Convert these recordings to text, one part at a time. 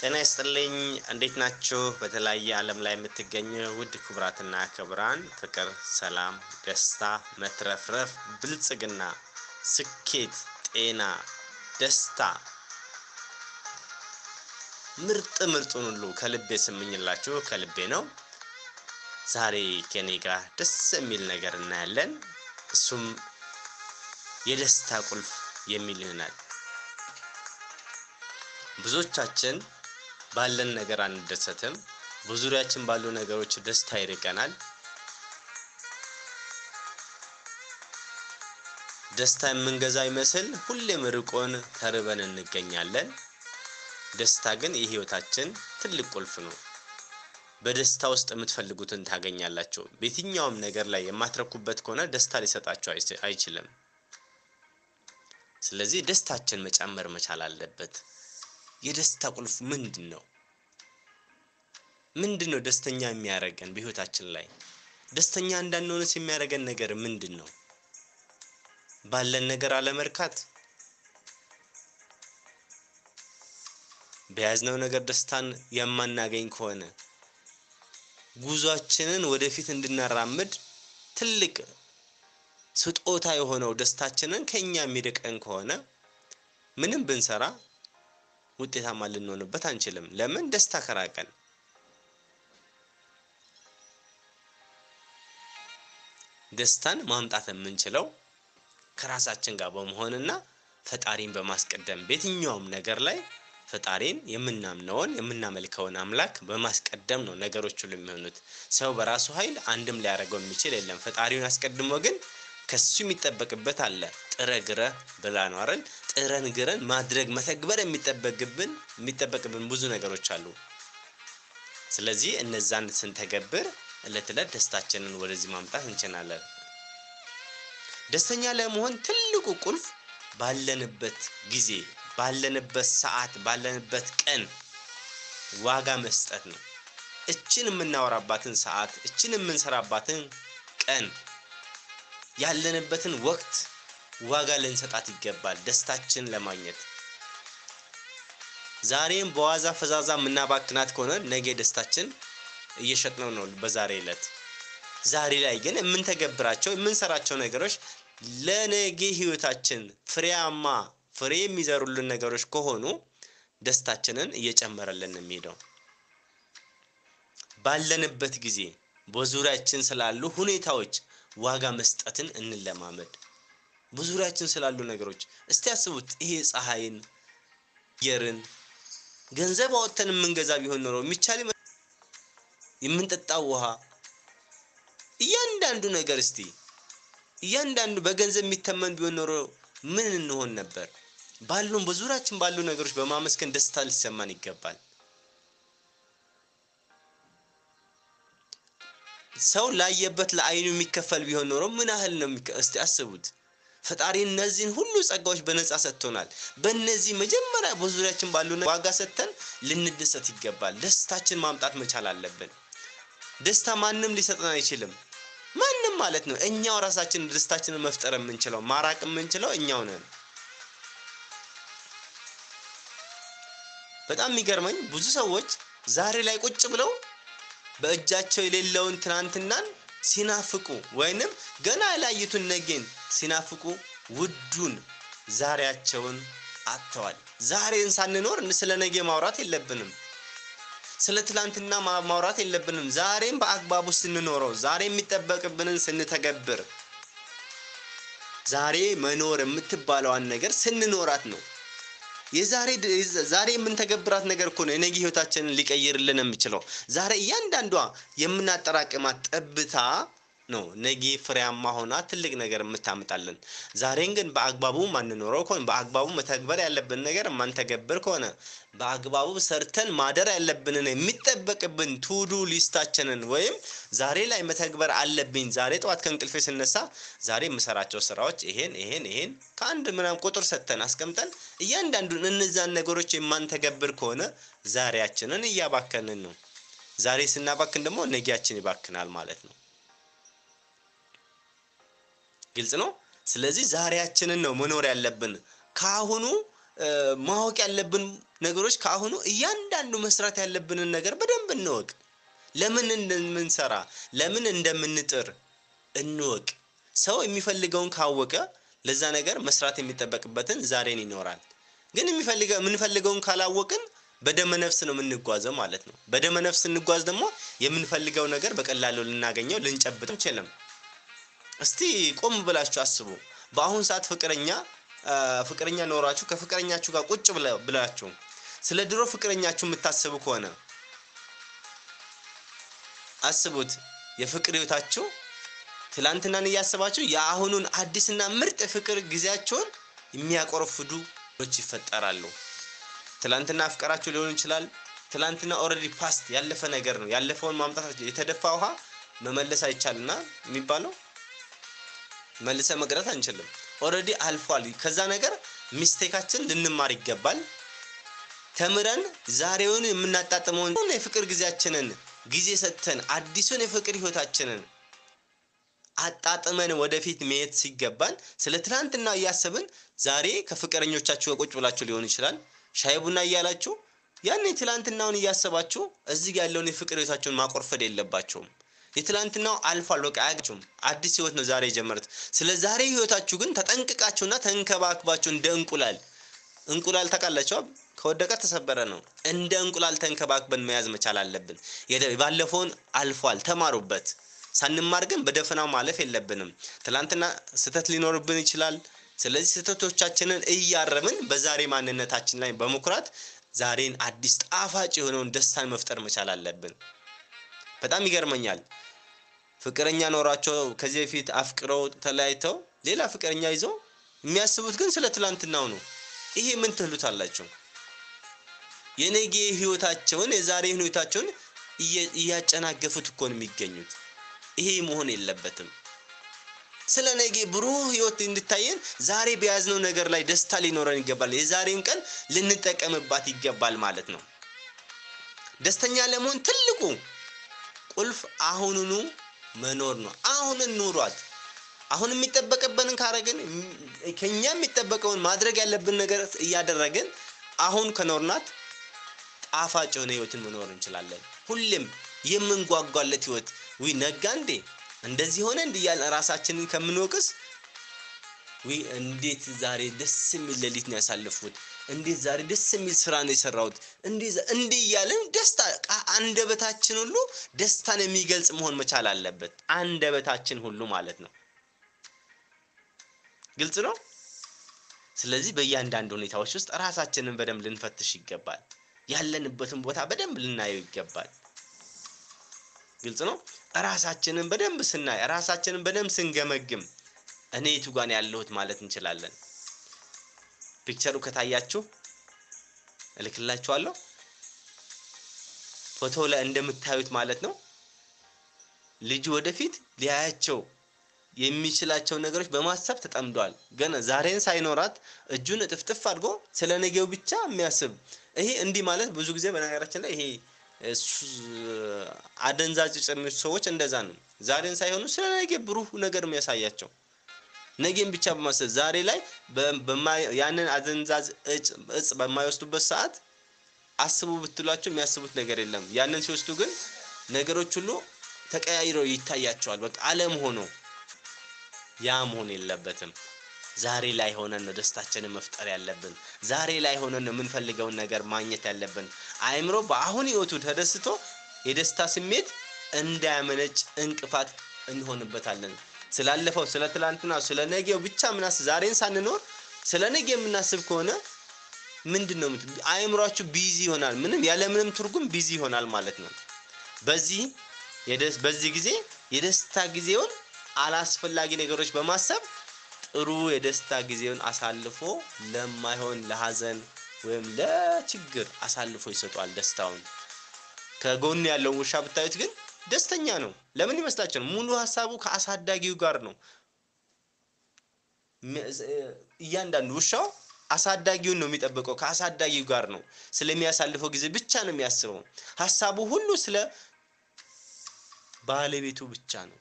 ጤና ይስጥልኝ። እንዴት ናችሁ? በተለያየ ዓለም ላይ የምትገኙ ውድ ክቡራትና ክቡራን፣ ፍቅር፣ ሰላም፣ ደስታ፣ መትረፍረፍ፣ ብልጽግና፣ ስኬት፣ ጤና፣ ደስታ፣ ምርጥ ምርጡን ሁሉ ከልቤ ስምኝላችሁ ከልቤ ነው። ዛሬ ከኔ ጋር ደስ የሚል ነገር እናያለን። እሱም የደስታ ቁልፍ የሚል ይሆናል። ብዙዎቻችን ባለን ነገር አንደሰትም። በዙሪያችን ባሉ ነገሮች ደስታ ይርቀናል። ደስታ የምንገዛ ይመስል ሁሌም ርቆን ተርበን እንገኛለን። ደስታ ግን የህይወታችን ትልቅ ቁልፍ ነው። በደስታ ውስጥ የምትፈልጉትን ታገኛላችሁ። በየትኛውም ነገር ላይ የማትረኩበት ከሆነ ደስታ ሊሰጣችሁ አይችልም። ስለዚህ ደስታችን መጨመር መቻል አለበት። የደስታ ቁልፍ ምንድን ነው? ምንድን ነው ደስተኛ የሚያደርገን በህይወታችን ላይ? ደስተኛ እንዳንሆንስ የሚያደርገን ነገር ምንድን ነው? ባለን ነገር አለመርካት፣ በያዝነው ነገር ደስታን የማናገኝ ከሆነ ጉዟችንን ወደፊት እንድናራምድ ትልቅ ስጦታ የሆነው ደስታችንን ከኛ የሚርቀን ከሆነ ምንም ብንሰራ ውጤታማ ልንሆንበት አንችልም። ለምን? ደስታ ከራቀን። ደስታን ማምጣት የምንችለው ከራሳችን ጋር በመሆንና ፈጣሪን በማስቀደም በየትኛውም ነገር ላይ ፈጣሪን የምናምነውን የምናመልከውን አምላክ በማስቀደም ነው ነገሮች ሁሉ የሚሆኑት። ሰው በራሱ ኃይል አንድም ሊያደርገው የሚችል የለም። ፈጣሪውን አስቀድሞ ግን ከሱ የሚጠበቅበት አለ። ጥረ ግረ ብላ ነው አይደል? ጥረን ግረን ማድረግ መተግበር የሚጠበቅብን የሚጠበቅብን ብዙ ነገሮች አሉ። ስለዚህ እነዛን ስንተገብር እለት እለት ደስታችንን ወደዚህ ማምጣት እንችላለን። ደስተኛ ለመሆን ትልቁ ቁልፍ ባለንበት ጊዜ፣ ባለንበት ሰዓት፣ ባለንበት ቀን ዋጋ መስጠት ነው። እችን የምናወራባትን ሰዓት፣ እችን የምንሰራባትን ቀን ያለንበትን ወቅት ዋጋ ልንሰጣት ይገባል። ደስታችን ለማግኘት ዛሬም በዋዛ ፈዛዛ የምናባክናት ከሆነ ነገ ደስታችን እየሸጥነው ነው በዛሬ ዕለት። ዛሬ ላይ ግን የምንተገብራቸው የምንሰራቸው ነገሮች ለነገ ህይወታችን ፍሬያማ ፍሬ የሚዘሩልን ነገሮች ከሆኑ ደስታችንን እየጨመረልን የሚሄደው ባለንበት ጊዜ በዙሪያችን ስላሉ ሁኔታዎች ዋጋ መስጠትን እንለማመድ። በዙሪያችን ስላሉ ነገሮች እስቲ ያስቡት። ይሄ ፀሐይን፣ አየርን ገንዘብ አወጥተን የምንገዛ ቢሆን ኖሮ የሚቻል የምንጠጣው ውሃ፣ እያንዳንዱ ነገር እስቲ እያንዳንዱ በገንዘብ የሚተመን ቢሆን ኖሮ ምን እንሆን ነበር? ባሉን በዙሪያችን ባሉ ነገሮች በማመስገን ደስታ ሊሰማን ይገባል። ሰው ላየበት ለአይኑ የሚከፈል ቢሆን ኖሮ ምን ያህል ነው? እስቲ አስቡት። ፈጣሪ እነዚህን ሁሉ ጸጋዎች በነፃ ሰጥቶናል። በእነዚህ መጀመሪያ በዙሪያችን ባሉ ዋጋ ሰጥተን ልንደሰት ይገባል። ደስታችን ማምጣት መቻል አለብን። ደስታ ማንም ሊሰጠን አይችልም። ማንም ማለት ነው። እኛው ራሳችን ደስታችንን መፍጠር የምንችለው ማራቅ የምንችለው እኛው ነን። በጣም የሚገርመኝ ብዙ ሰዎች ዛሬ ላይ ቁጭ ብለው በእጃቸው የሌለውን ትናንትናን ሲናፍቁ ወይንም ገና ያላዩትን ነገን ሲናፍቁ ውዱን ዛሬያቸውን አጥተዋል። ዛሬን ሳንኖር ስለ ነገ ማውራት የለብንም። ስለ ትላንትና ማውራት የለብንም። ዛሬም በአግባቡ ስንኖረው፣ ዛሬ የሚጠበቅብንን ስንተገብር፣ ዛሬ መኖር የምትባለዋን ነገር ስንኖራት ነው። የዛሬ ዛሬ የምንተገብራት ነገር እኮ ነው የነገ ህይወታችንን ሊቀይርልን የሚችለው። ዛሬ እያንዳንዷ የምናጠራቅማት ጠብታ ነው ነገ ፍሬያማ ሆና ትልቅ ነገር የምታመጣልን። ዛሬን ግን በአግባቡ ማንኖረው ከሆነ በአግባቡ መተግበር ያለብን ነገር ማንተገብር ከሆነ በአግባቡ ሰርተን ማደር ያለብንን የሚጠበቅብን ቱዱ ሊስታችንን ወይም ዛሬ ላይ መተግበር አለብኝ። ዛሬ ጠዋት ከእንቅልፌ ስነሳ ዛሬ የምሰራቸው ስራዎች ይሄን ይሄን ይሄን ከአንድ ምናምን ቁጥር ሰጥተን አስቀምጠን እያንዳንዱን እነዛን ነገሮች የማንተገብር ከሆነ ዛሬያችንን እያባከንን ነው። ዛሬ ስናባክን ደግሞ ነጊያችን ይባክናል ማለት ነው። ግልጽ ነው። ስለዚህ ዛሬያችንን ነው መኖር ያለብን። ከአሁኑ ማወቅ ያለብን ነገሮች ከአሁኑ እያንዳንዱ መስራት ያለብንን ነገር በደንብ እንወቅ። ለምን እንደምንሰራ ለምን እንደምንጥር እንወቅ። ሰው የሚፈልገውን ካወቀ ለዛ ነገር መስራት የሚጠበቅበትን ዛሬን ይኖራል። ግን የሚፈልገው የምንፈልገውን ካላወቅን በደመ ነፍስ ነው የምንጓዘው ማለት ነው። በደመ ነፍስ እንጓዝ ደግሞ የምንፈልገው ነገር በቀላሉ ልናገኘው ልንጨብጥ አንችልም። እስቲ ቆም ብላችሁ አስቡ። በአሁን ሰዓት ፍቅረኛ ፍቅረኛ ኖራችሁ ከፍቅረኛችሁ ጋር ቁጭ ብላችሁ ስለ ድሮ ፍቅረኛችሁ የምታስቡ ከሆነ አስቡት። የፍቅር ህይወታችሁ ትላንትናን እያሰባችሁ የአሁኑን አዲስና ምርጥ የፍቅር ጊዜያቸውን የሚያቆረፍዱ ች ይፈጠራሉ። ትላንትና አፍቀራችሁ ሊሆን ይችላል። ትላንትና ኦልሬዲ ፓስት ያለፈ ነገር ነው። ያለፈውን ማምጣት የተደፋ ውሃ መመለስ አይቻልና የሚባለው መልሰ መቅረት አንችልም። ኦልሬዲ አልፏል። ከዛ ነገር ሚስቴካችን ልንማር ይገባል። ተምረን ዛሬውን የምናጣጥመውን የፍቅር ጊዜያችንን ጊዜ ሰጥተን አዲሱን የፍቅር ህይወታችንን አጣጥመን ወደፊት መሄድ ሲገባን ስለ ትናንትና እያሰብን ዛሬ ከፍቅረኞቻችሁ ጋር ቁጭ ብላችሁ ሊሆን ይችላል ሻይ ቡና እያላችሁ ያኔ ትላንትናውን እያሰባችሁ እዚህ ያለውን የፍቅር ህይወታችሁን ማቆርፈድ የለባችሁም። የትላንትናው አልፏል፣ በቃ አያችሁም። አዲስ ህይወት ነው ዛሬ የጀመሩት። ስለ ዛሬ ህይወታችሁ ግን ተጠንቅቃችሁና ተንከባክባችሁ እንደ እንቁላል እንቁላል ታውቃላችሁ፣ ከወደቀ ተሰበረ ነው። እንደ እንቁላል ተንከባክበን መያዝ መቻል አለብን። ባለፈውን አልፏል፣ ተማሩበት። ሳንማር ግን በደፈናው ማለፍ የለብንም። ትላንትና ስህተት ሊኖርብን ይችላል። ስለዚህ ስህተቶቻችንን እያረምን በዛሬ ማንነታችን ላይ በመኩራት ዛሬን አዲስ ጣፋጭ የሆነውን ደስታን መፍጠር መቻል አለብን። በጣም ይገርመኛል። ፍቅረኛ ኖሯቸው ከዚህ በፊት አፍቅረው ተለያይተው ሌላ ፍቅረኛ ይዘው የሚያስቡት ግን ስለ ትላንትናው ነው። ይሄ ምን ትሉታላችሁ? የነገ ህይወታቸውን የዛሬ ህይወታቸውን እያጨናገፉት እኮ ነው የሚገኙት። ይሄ መሆን የለበትም። ስለ ነገ ብሩህ ህይወት እንድታየን ዛሬ በያዝነው ነገር ላይ ደስታ ሊኖረን ይገባል። የዛሬን ቀን ልንጠቀምባት ይገባል ማለት ነው። ደስተኛ ለመሆን ትልቁ ቁልፍ አሁኑኑ መኖር ነው። አሁንን ኑሯት። አሁን የሚጠበቅብንን ካረግን ከኛ የሚጠበቀውን ማድረግ ያለብን ነገር እያደረግን አሁን ከኖርናት ጣፋጭ የሆነ ህይወትን መኖር እንችላለን። ሁሌም የምንጓጓለት ህይወት ዊ ነጋ እንዴ እንደዚህ ሆነ እንዲህ እያልን ራሳችንን ከምንወቅስ ዊ እንዴት ዛሬ ደስ የሚል ሌሊት ነው ያሳለፍኩት፣ እንዴት ዛሬ ደስ የሚል ስራ ነው የሰራሁት፣ እንዲህ እያልን ደስታ አንደበታችን ሁሉ ደስታን የሚገልጽ መሆን መቻል አለበት። አንደበታችን ሁሉ ማለት ነው። ግልጽ ነው። ስለዚህ በእያንዳንዱ ሁኔታዎች ውስጥ ራሳችንን በደንብ ልንፈትሽ ይገባል። ያለንበትን ቦታ በደንብ ልናየው ይገባል። ግልጽ ነው። ራሳችንን በደንብ ስናይ ራሳችንን በደንብ ስንገመግም እኔ የቱ ጋር ነው ያለሁት ማለት እንችላለን። ፒክቸሩ ከታያችሁ እልክላችኋለሁ። ፎቶ ላይ እንደምታዩት ማለት ነው። ልጁ ወደፊት ሊያያቸው የሚችላቸው ነገሮች በማሰብ ተጠምዷል። ገና ዛሬን ሳይኖራት እጁን እጥፍጥፍ አድርጎ ስለ ነገው ብቻ የሚያስብ ይሄ እንዲህ ማለት ብዙ ጊዜ በነገራችን ላይ ይሄ አደንዛዥ እጽ የሚወስዱ ሰዎች እንደዛ ነው። ዛሬን ሳይሆኑ ስለ ነገ ብሩህ ነገር የሚያሳያቸው ነገን ብቻ በማሰብ ዛሬ ላይ ያንን አደንዛዥ እጽ በማይወስዱበት ሰዓት አስቡ ብትሏቸው የሚያስቡት ነገር የለም። ያንን ሲወስዱ ግን ነገሮች ሁሉ ተቀያይረው ይታያቸዋል። በቃ አለም ሆኖ ያ መሆን የለበትም። ዛሬ ላይ ሆነን ነው ደስታችንን መፍጠር ያለብን። ዛሬ ላይ ሆነን ነው የምንፈልገውን ነገር ማግኘት ያለብን። አእምሮ በአሁን ህይወቱ ተደስቶ የደስታ ስሜት እንዳያመነጭ እንቅፋት እንሆንበታለን። ስላለፈው፣ ስለ ትላንትና፣ ስለ ነገው ብቻ ምናስ ዛሬን ሳንኖር ስለ ነገ የምናስብ ከሆነ ምንድን ነው አእምሯችሁ ቢዚ ይሆናል። ምንም ያለምንም ትርጉም ቢዚ ይሆናል ማለት ነው። በዚህ በዚህ ጊዜ የደስታ ጊዜውን አላስፈላጊ ነገሮች በማሰብ ጥሩ የደስታ ጊዜውን አሳልፎ ለማይሆን ለሀዘን ወይም ለችግር አሳልፎ ይሰጧል ደስታውን። ከጎን ያለውን ውሻ ብታዩት ግን ደስተኛ ነው። ለምን ይመስላችኋል? ሙሉ ሀሳቡ ከአሳዳጊው ጋር ነው። እያንዳንዱ ውሻው አሳዳጊውን ነው የሚጠብቀው፣ ከአሳዳጊው ጋር ነው። ስለሚያሳልፈው ጊዜ ብቻ ነው የሚያስበው። ሀሳቡ ሁሉ ስለ ባለቤቱ ብቻ ነው።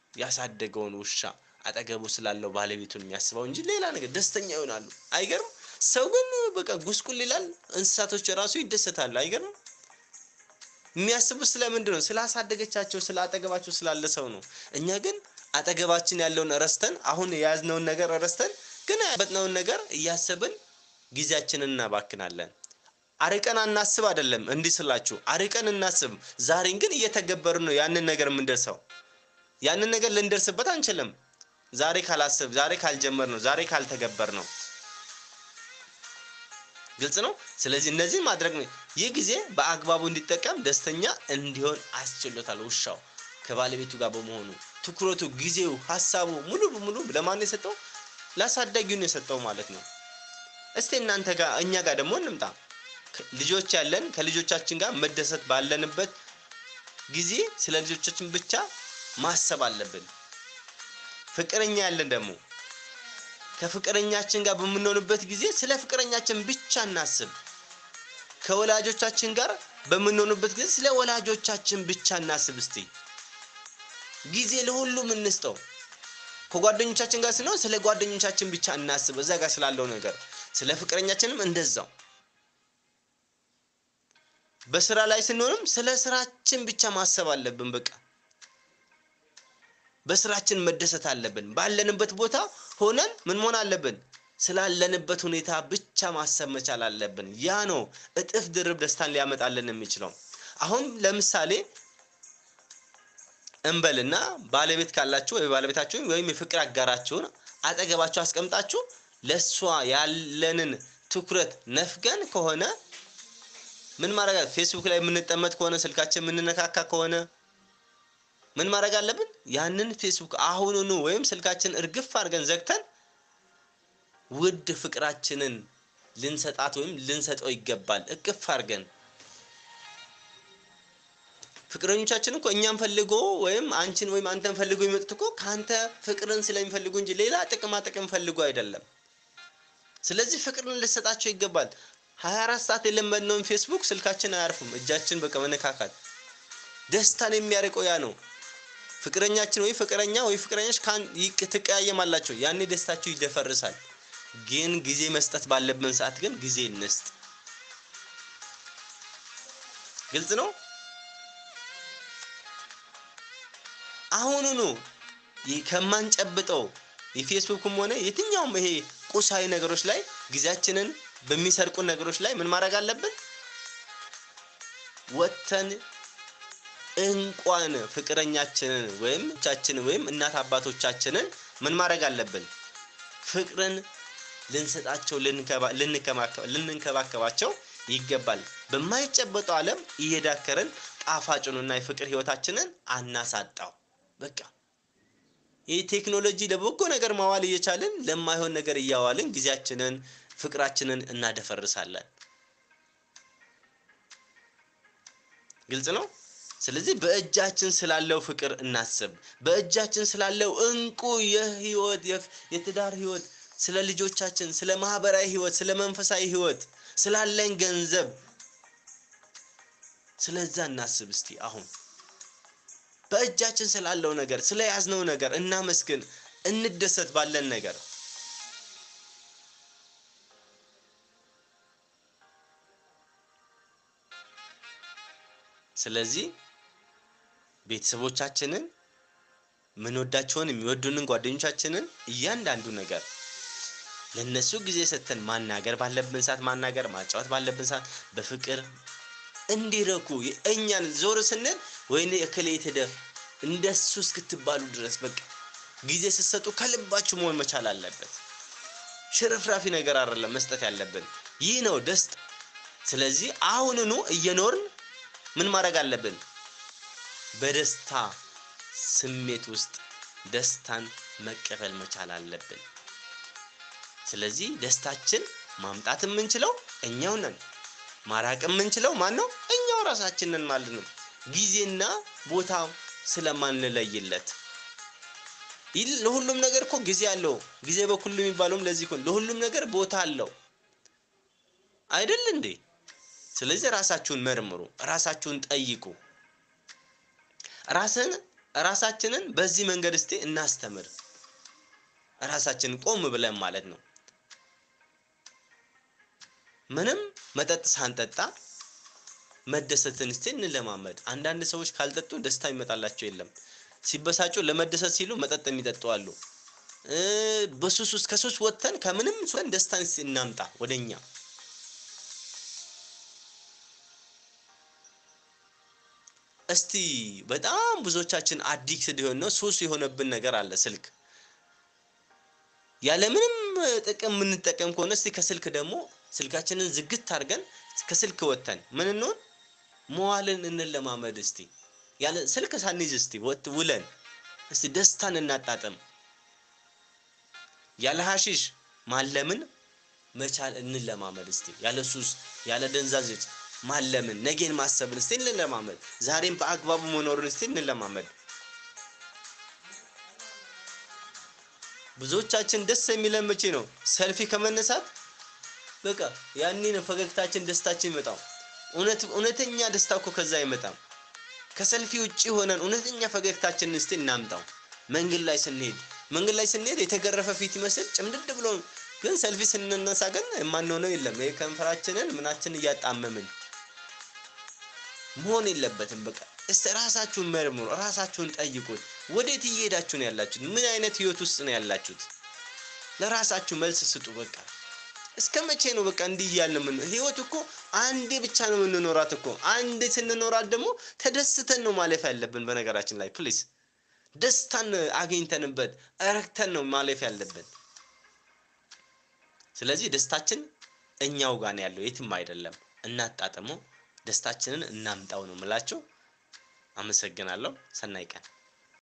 ያሳደገውን ውሻ አጠገቡ ስላለው ባለቤቱን የሚያስበው እንጂ ሌላ ነገር ደስተኛ ይሆናሉ። አይገርም? ሰው ግን በቃ ጉስቁል ይላል። እንስሳቶች ራሱ ይደሰታሉ። አይገርም? የሚያስቡት ስለምንድን ነው? ስላሳደገቻቸው፣ ስለ አጠገባቸው ስላለ ሰው ነው። እኛ ግን አጠገባችን ያለውን ረስተን አሁን የያዝነውን ነገር ረስተን ግን ያበጥነውን ነገር እያሰብን ጊዜያችንን እናባክናለን። አርቀን አናስብ አይደለም እንዲህ ስላችሁ፣ አርቀን እናስብ። ዛሬን ግን እየተገበርን ነው ያንን ነገር የምንደርሰው። ያንን ነገር ልንደርስበት አንችልም ዛሬ ካላስብ፣ ዛሬ ካልጀመር ነው፣ ዛሬ ካልተገበር ነው። ግልጽ ነው። ስለዚህ እነዚህ ማድረግ ነው። ይህ ጊዜ በአግባቡ እንዲጠቀም ደስተኛ እንዲሆን አስችሎታል። ውሻው ከባለቤቱ ጋር በመሆኑ ትኩረቱ፣ ጊዜው፣ ሀሳቡ ሙሉ በሙሉ ለማን የሰጠው? ላሳዳጊው ነው የሰጠው ማለት ነው። እስቲ እናንተ ጋር እኛ ጋር ደግሞ እንምጣ። ልጆች ያለን ከልጆቻችን ጋር መደሰት ባለንበት ጊዜ ስለ ልጆቻችን ብቻ ማሰብ አለብን። ፍቅረኛ ያለን ደግሞ ከፍቅረኛችን ጋር በምንሆንበት ጊዜ ስለ ፍቅረኛችን ብቻ እናስብ። ከወላጆቻችን ጋር በምንሆንበት ጊዜ ስለ ወላጆቻችን ብቻ እናስብ። እስቲ ጊዜ ለሁሉም እንስጠው። ከጓደኞቻችን ጋር ስንሆን ስለ ጓደኞቻችን ብቻ እናስብ፣ እዛ ጋር ስላለው ነገር። ስለ ፍቅረኛችንም እንደዛው። በስራ ላይ ስንሆንም ስለ ስራችን ብቻ ማሰብ አለብን። በቃ በስራችን መደሰት አለብን። ባለንበት ቦታ ሆነን ምን መሆን አለብን? ስላለንበት ሁኔታ ብቻ ማሰብ መቻል አለብን። ያ ነው እጥፍ ድርብ ደስታን ሊያመጣልን የሚችለው። አሁን ለምሳሌ እንበልና ባለቤት ካላችሁ ወይ ባለቤታችሁን ወይም የፍቅር አጋራችሁን አጠገባችሁ አስቀምጣችሁ ለእሷ ያለንን ትኩረት ነፍገን ከሆነ ምን ማድረግ ፌስቡክ ላይ የምንጠመጥ ከሆነ ስልካችን የምንነካካ ከሆነ ምን ማድረግ አለብን? ያንን ፌስቡክ አሁኑኑ ወይም ስልካችን እርግፍ አድርገን ዘግተን ውድ ፍቅራችንን ልንሰጣት ወይም ልንሰጠው ይገባል። እቅፍ አድርገን ፍቅረኞቻችን እኮ እኛን ፈልጎ ወይም አንቺን ወይም አንተን ፈልጎ የሚመጡት እኮ ከአንተ ፍቅርን ስለሚፈልጉ እንጂ ሌላ ጥቅማ ጥቅም ፈልጎ አይደለም። ስለዚህ ፍቅርን ልሰጣቸው ይገባል። ሀያ አራት ሰዓት የለመድነውን ፌስቡክ ስልካችን አያርፍም። እጃችን በቃ መነካካት ደስታን የሚያርቀው ያ ነው። ፍቅረኛችን ወይ ፍቅረኛ ወይ ፍቅረኛች ትቀያየማላቸው፣ ያኔ ደስታችሁ ይደፈርሳል። ግን ጊዜ መስጠት ባለብን ሰዓት ግን ጊዜ እንስጥ። ግልጽ ነው። አሁኑኑ ከማንጨብጠው የፌስቡክም ሆነ የትኛውም ይሄ ቁሳዊ ነገሮች ላይ ጊዜያችንን በሚሰርቁ ነገሮች ላይ ምን ማድረግ አለብን? ወጥተን እንኳን ፍቅረኛችንን ወይም ቻችንን ወይም እናት አባቶቻችንን ምን ማድረግ አለብን? ፍቅርን ልንሰጣቸው ልንንከባከባቸው ይገባል። በማይጨበጠው ዓለም እየዳከርን ጣፋጩንና የፍቅር ህይወታችንን አናሳጣው። በቃ ይህ ቴክኖሎጂ ለበጎ ነገር ማዋል እየቻልን ለማይሆን ነገር እያዋልን ጊዜያችንን ፍቅራችንን እናደፈርሳለን። ግልጽ ነው። ስለዚህ በእጃችን ስላለው ፍቅር እናስብ። በእጃችን ስላለው እንቁ የህይወት የትዳር ህይወት፣ ስለ ልጆቻችን፣ ስለ ማህበራዊ ህይወት፣ ስለ መንፈሳዊ ህይወት፣ ስላለን ገንዘብ፣ ስለዛ እናስብ እስቲ አሁን በእጃችን ስላለው ነገር ስለ ያዝነው ነገር እናመስግን፣ እንደሰት ባለን ነገር። ስለዚህ ቤተሰቦቻችንን ምንወዳቸውን የሚወዱንን ጓደኞቻችንን እያንዳንዱ ነገር ለነሱ ጊዜ ሰጥተን ማናገር ባለብን ሰዓት ማናገር፣ ማጫወት ባለብን ሰዓት በፍቅር እንዲረኩ እኛን ዞር ስንል ወይኔ እከሌ የተደ እንደሱ እስክትባሉ ድረስ በቃ ጊዜ ስትሰጡ ከልባችሁ መሆን መቻል አለበት። ሽርፍራፊ ነገር አይደለም መስጠት ያለብን። ይህ ነው ደስታ። ስለዚህ አሁንኑ እየኖርን ምን ማድረግ አለብን? በደስታ ስሜት ውስጥ ደስታን መቀበል መቻል አለብን። ስለዚህ ደስታችን ማምጣት የምንችለው እኛው ነን። ማራቅ የምንችለው ማን ነው? እኛው ራሳችንን ማለት ነው። ጊዜና ቦታ ስለማንለይለት ለሁሉም ነገር እኮ ጊዜ አለው። ጊዜ በኩሉ የሚባለውም ለዚህ እኮ ለሁሉም ነገር ቦታ አለው አይደል እንዴ? ስለዚህ ራሳችሁን መርምሩ፣ ራሳችሁን ጠይቁ። ራስን ራሳችንን በዚህ መንገድ እስቲ እናስተምር። ራሳችንን ቆም ብለን ማለት ነው። ምንም መጠጥ ሳንጠጣ መደሰትን እስቲ እንለማመድ። አንዳንድ ሰዎች ካልጠጡ ደስታ ይመጣላቸው የለም። ሲበሳጩ ለመደሰት ሲሉ መጠጥ የሚጠጡ አሉ። በሱስ ውስጥ ከሱስ ወጥተን ከምንም ወን ደስታን እስቲ እናምጣ ወደኛ። እስቲ በጣም ብዙዎቻችን አዲክትድ የሆነ ሱስ የሆነብን ነገር አለ ስልክ ያለምንም ጥቅም የምንጠቀም ከሆነ እስቲ ከስልክ ደግሞ ስልካችንን ዝግት አድርገን ከስልክ ወጥተን ምን እንሆን መዋልን እንለማመድ። እስቲ ያለ ስልክ ሳንይዝ እስቲ ወጥ ውለን እስቲ ደስታን እናጣጥም። ያለ ሀሺሽ ማለምን መቻል እንለማመድ። እስቲ ያለ ሱስ ያለ ደንዛዦች ማለምን ነገን ማሰብን እስቲ እንለማመድ። ዛሬም በአግባቡ መኖርን እስቲ እንለማመድ። ብዙዎቻችን ደስ የሚለን መቼ ነው? ሰልፊ ከመነሳት በቃ ያኔ ነው ፈገግታችን፣ ደስታችን ይመጣው። እውነት እውነተኛ ደስታ እኮ ከዛ አይመጣም። ከሰልፊ ውጪ ሆነን እውነተኛ ፈገግታችንን እስቲ እናምጣው። መንገድ ላይ ስንሄድ መንገድ ላይ ስንሄድ የተገረፈ ፊት ይመስል ጭምድድ ብሎ ግን ሰልፊ ስንነሳ ግን የማንሆነው የለም። ይሄ ከንፈራችንን ምናችን እያጣመምን መሆን የለበትም። በቃ እስቲ ራሳችሁን መርምሩ፣ ራሳችሁን ጠይቁት። ወዴት እየሄዳችሁ ነው ያላችሁት? ምን አይነት ህይወት ውስጥ ነው ያላችሁት? ለራሳችሁ መልስ ስጡ። በቃ እስከ መቼ ነው በቃ እንዲህ እያልን ምን ህይወት እኮ አንዴ ብቻ ነው የምንኖራት እኮ። አንዴ ስንኖራት ደግሞ ተደስተን ነው ማለፍ ያለብን። በነገራችን ላይ ፕሊስ ደስታን አግኝተንበት እረክተን ነው ማለፍ ያለብን። ስለዚህ ደስታችን እኛው ጋር ነው ያለው፣ የትም አይደለም። እናጣጥመው፣ ደስታችንን እናምጣው ነው የምላችሁ። አመሰግናለሁ። ሰናይ ቀን